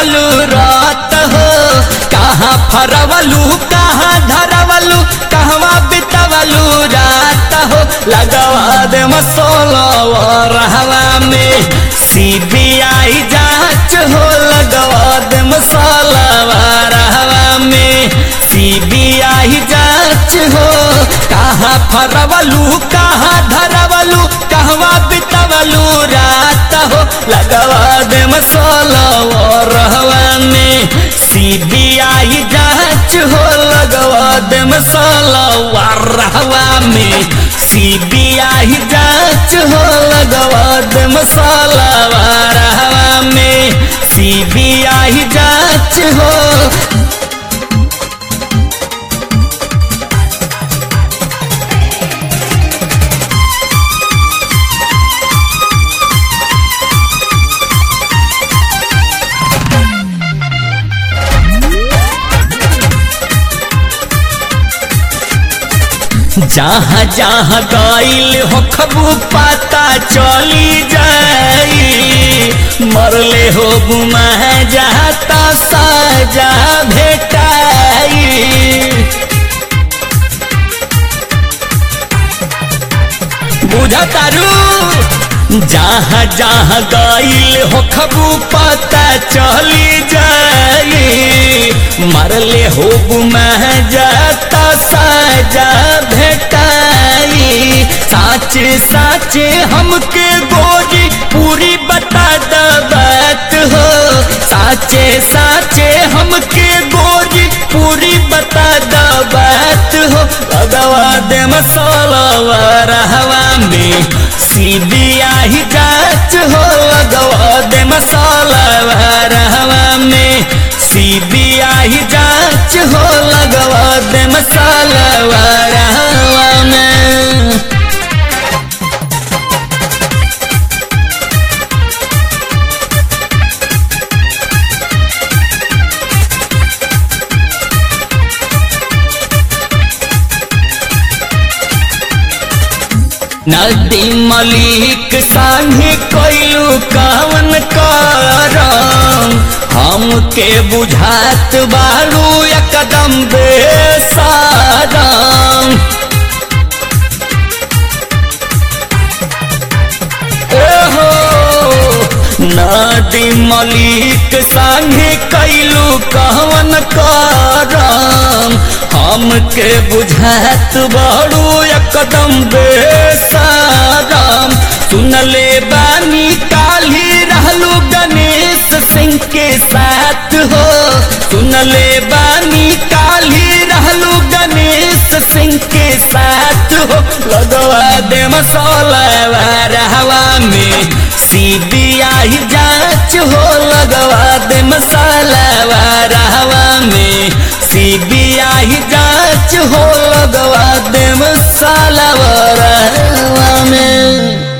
बितवलू रात हो कहाँ फरवलू कहाँ धरवलू कहवा बितवलू रात हो लगवा दे मसोला रहवा में सीबीआई जांच हो लगवा दे मसाला रहवा में सीबीआई जांच हो कहाँ फरवलू कहाँ धरवलू कहवा बितवलू रात हो लगवा दे मसाला रहवा में सीबीआई जांच हो लगवा दे मसाला रहवा में सीबीआई जांच हो लगवा दे मसाला रहवा में सीबीआई जांच हो जहाँ जहाँ गईल हो खबू पता चली जाई मरले हो गुमा जाता साजा भेटाई बुझतारू जहाँ जहाँ गईल हो खबू पता चली जाई मरले हो गुमा जाता साजा भेटाई साचे साचे हमके गोरी पूरी बता द बात हो साचे साचे हमके गोरी पूरी बता द बात हो लगवा दे मसाला रहवा में सीबीआई जांच हो लगवा दे मसाला रहवा में सीबीआई जांच हो लगवा दे मसाला रहवा में नदी मलिक संगे कैलू कवन करम हमके बुझात बारू एकदम बेसारम ओहो नदी मलिक संगे कैलू कवन करम हमके बुझात बड़ू एकदम बेसारम सुनले बानी काली रहलू गणेश सिंह के साथ हो सुनले बानी काली रहलू गणेश सिंह के साथ हो लगवा दे मसाला रहवा में सीबीआई जांच हो लगवा दे मसाला रहवा में सीबीआई जांच हो लगवा दे मसाला रहवा में